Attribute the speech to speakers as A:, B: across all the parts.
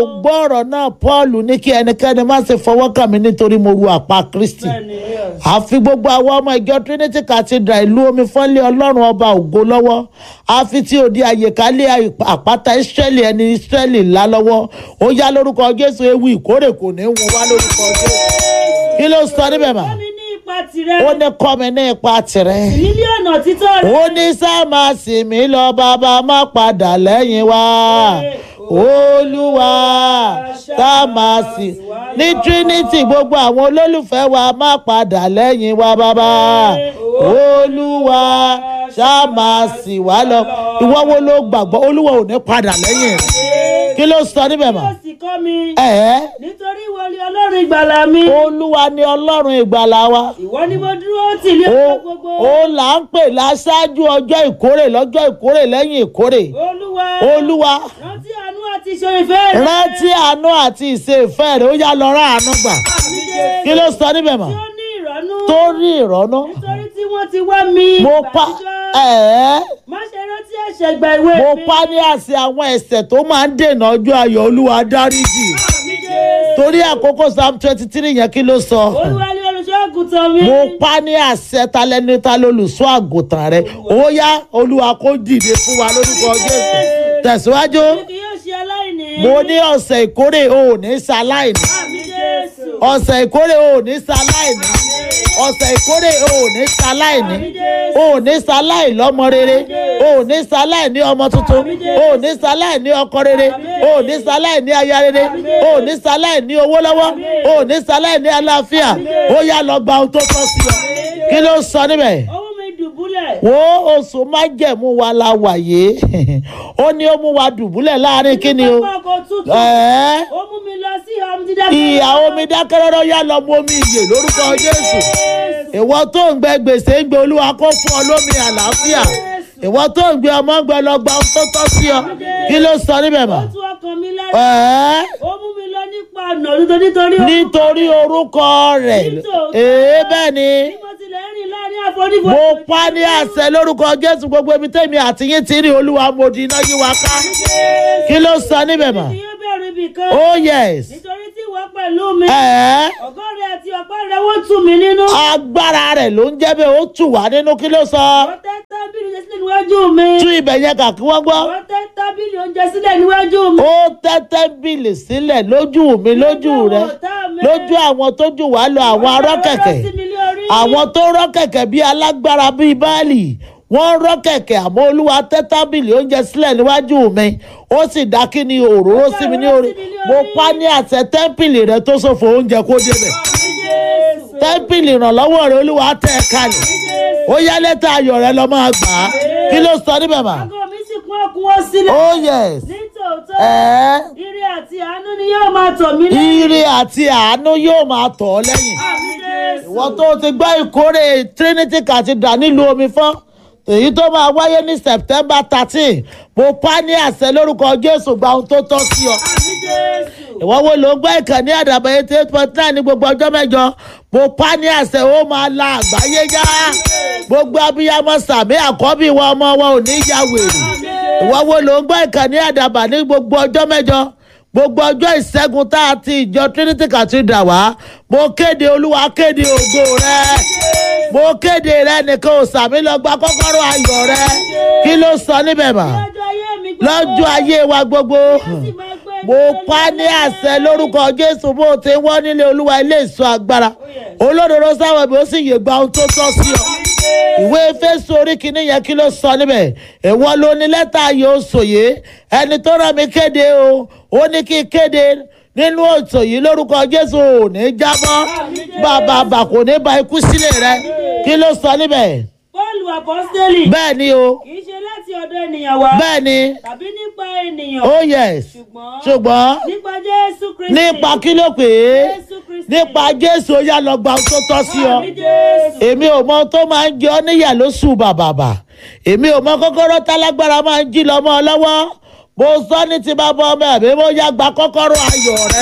A: gbọ́ ọ̀rọ̀ náà paul ní kí ẹnikẹ́ni má ṣe fọwọ́ kàn mí nítorí mo ru àpá kristi
B: bẹ́ẹ̀ni yes.
A: àfi gbogbo àwọn ọmọ ìjọ trinity cathedral ìlú omi fọ́nlé ọlọ́run ọba ògo lọ́wọ́ àfi tí òdi àyèkálẹ̀ àpáta israẹli ẹni israẹli ńlá lọ́wọ́ ó yá lórúkọ jésù ewu ìkórè kò ní í wọ́n wá lórúkọ jésù kí ló sọ níbẹ̀ mà
B: Kọ́ mi ní ipa tirẹ̀.
A: ó ní kọ́ mi ní ipa tirẹ̀
B: mílíọ̀nù títọ́ rẹ̀.
A: ó ní sá máa sì mí lọ bàbá má padà lẹ́yìn wa olúwa sá máa sì ní trinity gbogbo àwọn olólùfẹ́ wa má padà lẹ́yìn wa bàbá olúwa sá máa sì wá lọ ìwọ wo ló gbàgbọ́ olúwa ò ní padà lẹ́yìn rẹ̀ kí ló sọ níbẹ̀ mà
B: Yóò sì kọ́ mi.
A: ẹ̀
B: nítorí ìwọ ni ọlọ́run ìgbàlà mi.
A: olúwa ni ọlọ́run ìgbàlà wa
B: ìwọ ni mo dúró tì ní
A: ó
B: ọjọ́ gbogbo.
A: ó là ń pè láṣáájú ọjọ́ ìkórè lọ́jọ́ ìkórè lẹ́yìn ìkórè
B: olúwa.
A: olúwa
B: rántí àánú àti ìṣòro ìfẹ́ rẹ̀.
A: rántí àánú àti ìṣe ìfẹ́ rẹ̀ ó yá lọ rán àánú gbà
B: Àmì Jésù.
A: kí ló sọ níbẹ̀ mọ́
B: tí ó ní ìrọ́nú.
A: tó rí ìrọ́nú
B: nítorí tí wọ́n ti wá mi.
A: mo pa
B: ìbànújẹ́.
A: ẹ̀ẹ́
B: má ṣe rántí ẹ̀ṣẹ̀ gba ìwé
A: mo
B: mi.
A: pa ní àṣẹ àwọn ẹ̀ṣẹ̀ tó máa ń dènà ọjọ́ ayọ̀ olúwa dáríjì
B: Àmì Jésù.
A: torí àkókò psalm twenty three yẹn kí ló sọ
B: olúwa ni olùṣọ́ àgùntàn mi.
A: mo pa ní àṣẹ talẹ́ni ta lolùṣọ́ àgùntàn rẹ̀ ó yá olúwa kó dìde fún wa lórúkọ jésù tẹ̀síwájú
B: mi kì yóò ṣe aláìní.
A: mo ní ọ̀sẹ̀ ìkórè o ò ní ṣaláìní
B: Àmì Jésù.
A: ọ̀sẹ̀ ìkórè o ò ní ṣaláìní ọ̀sẹ̀ ìkórè o ò ní ṣaláìní o ò ní ṣaláì lọ́mọ rere o ò ní ṣaláì ní ọmọ tuntun o ò ní ṣaláì ní ọkọ rere o ò ní ṣaláì ní aya rere o ò ní ṣaláì ní owó lọ́wọ́ o ò ní ṣaláì ní àlàáfíà ó yá lọ gba ohun tó tọ́ sí ọ kí ló sọ níbẹ̀
B: owó mi dùbúlẹ̀.
A: wo oṣù májẹ̀mú wa la wà yìí ó ní ó mú wa dùbúlẹ̀ láàrin kí ni o
B: pápá ọkọ̀ tútù.
A: ẹ̀ẹ́
B: ó mú mi lọ sí ìhà omi dídá.
A: ìyá omi dákẹ́rọ́rọ́ yá lọ mú omi ìyè lórúkọ jésù ìwọ tó ń gbẹ gbèsè ń gbé olúwa kó fún ọ lómi àlàáfíà ìwọ tó ń gbé ọmọ ń gbẹ lọ gba ohun tó tọ́ sí ọ kí ló sọ níbẹ̀ mọ́
B: ó tú ọkàn mi lára.
A: ẹ̀ẹ́
B: ó mú mi lọ nípa ọ̀nà òdodo nítorí ó-
A: nítorí orúkọ rẹ̀
B: Nítòótọ́.
A: èé bẹ́ẹ̀ ni
B: bí mo tilẹ̀ rìn láàrin àfonífojì.
A: mo pa ní àṣẹ lórúkọ jésù gbogbo ibi tẹ́mi àti yín ti rí olúwa mo di iná yí wa ká kí ló sọ níbẹ̀ mọ́
B: kí yóò bẹ̀rù ibì kan.
A: oh yes
B: nítorí tí ìwọ pẹ̀lú mi.
A: ẹ̀ẹ́
B: ọ̀gọ́ rẹ̀ àti ọ̀pá rẹ̀ wọ́n tù mí nínú.
A: agbára rẹ̀ ló ń jẹ́ bẹ́ẹ̀ ó tù wá nínú kí ló sọ
B: wọ́n tẹ́ tábìlì oúnjẹ sílẹ̀ níwájú mi.
A: tú ibẹ̀ yẹn kà kí wọ́n gbọ́
B: wọ́n tẹ́ tábìlì oúnjẹ sílẹ̀ níwájú mi.
A: ó tẹ́tẹ́ bìlì sílẹ̀ lójú mi lójú rẹ lójú àwọn tó jù wá lọ àwọn arọ́ kẹ̀kẹ́ àwọn tó rọ́ kẹ̀kẹ́ bíi alágbára bíi báàlì wọ́n rọ́ kẹ̀kẹ́ àmọ́ olúwa tẹ́ tábìlì oúnjẹ sílẹ̀ níwájú mi ó sì dá kí ni òróró sí mi ní orí mo pa ní àṣẹ tẹ́ḿpìlì rẹ tó ṣòfò oúnjẹ kó débẹ̀ tẹ́ḿpìlì ìrànlọ́wọ́ rẹ olúwa tẹ́ ẹ kalẹ̀ ó yá lẹ́tà ayọ̀ rẹ lọ máa gbà á kí ló sọ níbẹ̀ mà
B: Àgọ́ mi sì kún ọkùnwó sílẹ̀.
A: oh yes
B: Nítòótọ́,
A: ẹ̀ẹ́
B: ire àti àánú ni yóò máa tọ̀ mí lẹ́yìn.
A: ire àti àánú yóò máa tọ̀ ọ́ lẹ́yìn
B: Àmì Jésù.
A: ìwọ tó ti gbọ́ ìkórè trinity cathedral nílùú omi fún èyí tó máa wáyé ní september thirteen mo pa ní àṣẹ lórúkọ jésù gba ohun tó tọ́ sí ọ
B: Àmì Jésù.
A: ìwọ wo ló ń gbọ́ ìkànnì àdàbọ̀ eighty eight point nine ní gbogbo ọjọ́ mẹ́jọ mo pa ní àṣẹ ó máa la àgbáyé já gbogbo abiyamọ sàmì àkọ́bí wa ọmọ wọn ò ní ya wèrè ìwọ wo ló ń gbọ́ ìkànnì àdàbà ní gbogbo ọjọ́ mẹ́jọ gbogbo ọjọ́ ìṣẹ́gun tá a ti ìjọ trinity cathedral wá mo kéde olúwa kéde ògo rẹ mo kéde rẹ nìkan ò sàmì lọ gba kọ́kọ́rọ́ ayọ̀ rẹ kí ló sọ níbẹ̀ mà
B: Lọ́jọ́ ayé mi gbogbo.
A: lọ́jọ́ ayé wa gbogbo
B: sì máa gbé
A: mo pa ní àṣẹ lórúkọ jésù bó ti wọ́n nílé olúwa ilé ìsọ agbára olódodo sáwọn ibi ó sì yè gba ohun tó tọ́ sí ọ ìwé fésù orí kìíní yẹn kí ló sọ níbẹ̀ èwo ló ní lẹ́tà yóò sòye ẹni tó rán mi kéde o ó ní kí n kéde nínú òtò yìí lórúkọ jésù ò ní jábọ́ bàbá bà kò ní ba ikú sílẹ̀ rẹ kí ló sọ níbẹ̀
B: Pọ́ọ̀lù àpọ́sítélì.
A: bẹ́ẹ̀ ni o
B: Kì í ṣe láti ọ̀dọ̀ ènìyàn wá.
A: bẹ́ẹ̀ ni
B: Tàbí nípa ènìyàn.
A: oh yes
B: Ṣùgbọ́n.
A: ṣùgbọ́n
B: Nípa Jésù Kristi.
A: nípa kí ló pè é
B: Jésù Kristi.
A: nípa jésù ó yá lọ gba ohun tó tọ́ sí ọ
B: Àmì Jésù.
A: èmi ò mọ ohun tó máa ń jẹ ọ níyà lóṣù bàbàbà èmi ò mọ kọ́kọ́rọ́ tálágbára máa ń jí lọ́mọ ọ lọ́wọ́ mo sọ ní ti bá bọ ọmọ ẹ̀mí mo yá gba kọ́kọ́rọ́ ayọ̀ rẹ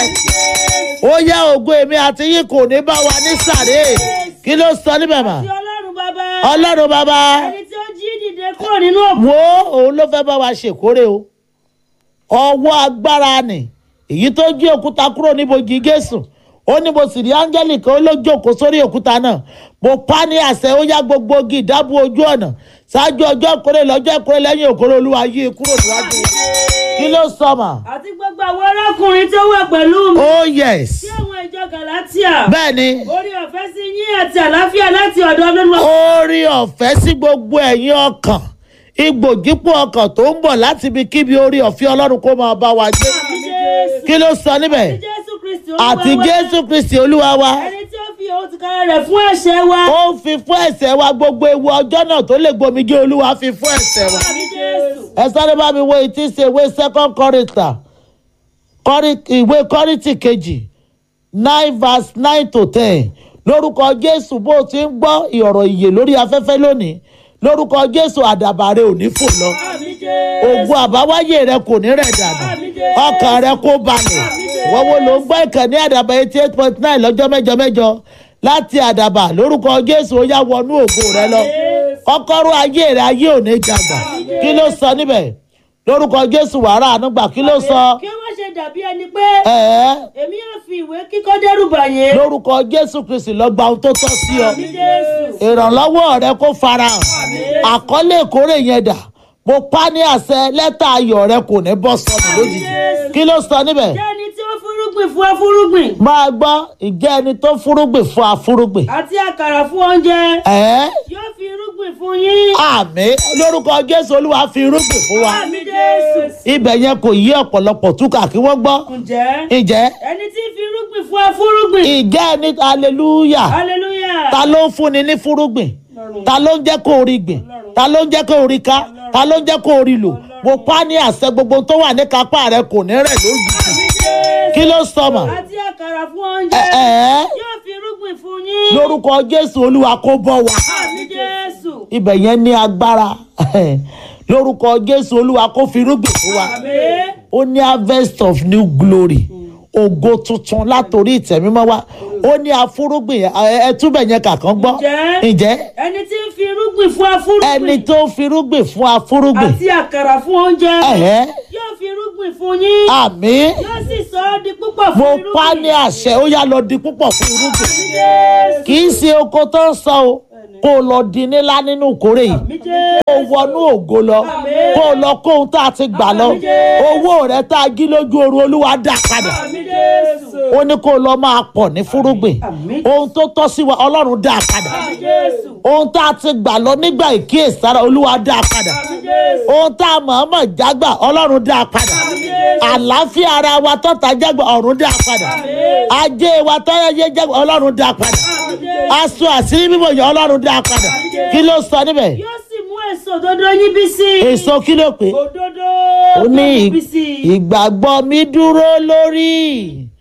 A: ó yá ògo èmi àti yín kò ní bá wa ní sàré kí ló sọ níbẹ̀ mà
B: Ti Ọlọ́run bàbá.
A: ọlọ́run bàbá
B: Ẹni tí ó jí dìde kúrò nínú òkú.
A: wo òun ló fẹ́ bá wa ṣèkórè o ọwọ́ agbára nì èyí tó jí òkúta kúrò níbojì jésù ó ní mo sì rí áńgẹ́lì kan ó ló jókòó sórí òkúta náà mo pa ní àṣẹ ó yá gbogbo igi ìdábò ojú ọ̀nà ṣáájú ọjọ́ ìkórè lọ́jọ́ ìkórè lẹ́yìn òkórè olúwa yí i kúrò níwájú kí ló sọ mà.
B: àti gbogbo àwọn arákùnrin tó wà pẹ̀lú mi.
A: oh yes
B: sí àwọn ìjọ galatia.
A: bẹ́ẹ̀ ni
B: orí ọ̀fẹ́ sí yín àti àlàáfíà láti ọ̀dọ̀ ọlọ́run wa.
A: orí ọ̀fẹ́ sí gbogbo ẹ̀yin ọkàn igbòjípò ọkàn tó ń bọ̀ láti ibi kíbi orí ọ̀fẹ́ ọlọ́run kó máa bá wa gbé
B: àti jésù.
A: kí ló sọ níbẹ̀
B: àti jésù kristi olúwa
A: àti
B: wa.
A: jésù kristi olúwa wa
B: ẹni tí ó fi òun ti kára rẹ̀ fún ẹ̀ṣẹ̀ wa.
A: ó ń fi fún ẹ̀ṣẹ̀ wa gbogbo ewu ọjọ́ náà tó lè gbomi jẹ́ olúwa fi fún ẹ̀ṣẹ̀ wa
B: àti jésù.
A: ẹ sáré bá mi wo etí ṣe ìwé second Corinthians Kọ́rí- ìwé kọ́rìntì kejì nine verse nine to ten lórúkọ jésù bó o ti ń gbọ́ ìọ̀rọ̀ ìyè lórí afẹ́fẹ́ lónìí lórúkọ jésù àdàbà rẹ ò ní fò lọ
B: àmì jésù.
A: ògùn àbáwáyé rẹ kò ní rẹ̀ dànù
B: àmì jésù.
A: ọkàn rẹ kó balẹ̀ wọ́n wo ló ń gbọ́ ìkànnì àdàbà eighty eight point nine lọ́jọ́ mẹ́jọ mẹ́jọ láti àdàbà lórúkọ jésù ó yá wọnú ògo rẹ lọ kọ́kọ́rọ́ ayé rẹ ayé ò ní jàgbà kí ló sọ níbẹ̀ lórúkọ jésù wàrà ànúgbà kí ló sọ
B: kí wọ́n ṣe dàbí ẹni pé
A: ẹ̀ẹ́
B: èmi yóò fi ìwé kíkọ́ dẹ́rù bà yín.
A: lórúkọ jésù kristi lọ gba ohun tó tọ́ sí ọ
B: àmì jésù.
A: ìrànlọ́wọ́ rẹ kó farahàn àkọlé ìkórè yẹn dà mo pa ní àṣẹ lẹ́tà ayọ̀ rẹ kò ní bọ́ sọnù lójijì kí ló sọ níbẹ̀
B: jẹ́ ẹni tí ó fúrúgbìn fún afúrúgbìn.
A: máa gbọ́ ìjẹ́ ẹni tó fúrúgbìn fún afúrúgbìn
B: àti àkàrà fún oúnjẹ.
A: ẹ̀ẹ́
B: yóò fi irúgbìn fún yín.
A: àmì lórúkọ jésù olúwa fi irúgbìn fún wa
B: àmì jésù.
A: ibẹ̀ yẹn kò yí ọ̀pọ̀lọpọ̀ túkà kí wọ́n gbọ́
B: ǹjẹ́
A: ìjẹ́
B: ẹni tí ń fi irúgbìn fún afúrúgbìn.
A: ìjẹ́ ẹni hallelujah
B: hallelujah.
A: ta ló ń fúnni ní fúrúgbìn ta ló ń jẹ́ kó o rí gbìn ta ló ń jẹ́ kó o rí ká ta ló ń jẹ́ kó o rí lò mo pa ní àṣẹ gbogbo tó wà ní kápá rẹ kò ní rẹ̀ lójijì
B: àmì jésù.
A: kí ló sọ mà
B: àti àkàrà fún oúnjẹ.
A: ẹ ẹ
B: yóò fi irúgbìn fún yín.
A: lórúkọ jésù olúwa kó bọ́ wa
B: àmì jésù.
A: ibẹ̀ yẹn ní agbára lórúkọ jésù olúwa kó fi irúgbìn fún wa
B: àmì.
A: ó ní harvest of new glory ògo tuntun látòrí ìtẹ̀mímọ́ wa ó ní afúrúgbìn ẹ ẹ túbẹ̀ yẹn kàkán gbọ́
B: Ǹjẹ́?
A: ǹjẹ́
B: ẹni tí ń fi irúgbìn fún afúrúgbìn.
A: ẹni tó ń firúgbìn fún afúrúgbìn
B: àti àkàrà fún oúnjẹ.
A: ẹ̀hẹ́
B: yóò fi irúgbìn fún yín.
A: àmì
B: yóò sì sọ ọ́ di púpọ̀
A: mo
B: fún irúgbìn.
A: pa ní àṣẹ ó yá lọ di púpọ̀ fún irúgbìn
B: àmì jésù.
A: kì í ṣe oko tó ń sọ o kó o lọ di nílá nínú ìkórè yìí
B: àmì jésù.
A: kó o wọnú ògo lọ kó o lọ kó ohun tá a ti gbà lọ owó rẹ tá a jí lójú oorun olúwa dá padà
B: àmì jésù.
A: ó ní kó o lọ máa pọ̀ ní fúrúgbìn ohun tó tọ́ sí wa ọlọ́run dá padà
B: àmì jésù.
A: ohun tá a ti gbà lọ nígbà ìkíyèsára olúwa dá padà
B: àmì jésù.
A: ohun tá a mọ̀ọ́mọ̀ jágbà ọlọ́run dá padà àlàáfíà ara wa tọ́ta jágbà ọ̀run dá padà ajé wa tọ́yẹ yé jágbà ọlọ́run dá padà
B: àmì jésù.
A: aṣọ àṣírí bíbọ̀ yẹn ọlọ́run dá padà kí ló sọ níbẹ̀
B: yóò sì mú èso òdodo yín bí sí.
A: èso kí ló pé
B: òdodo
A: ó ní
B: tó mú bí sí.
A: ìgbàgbọ́ mi dúró lórí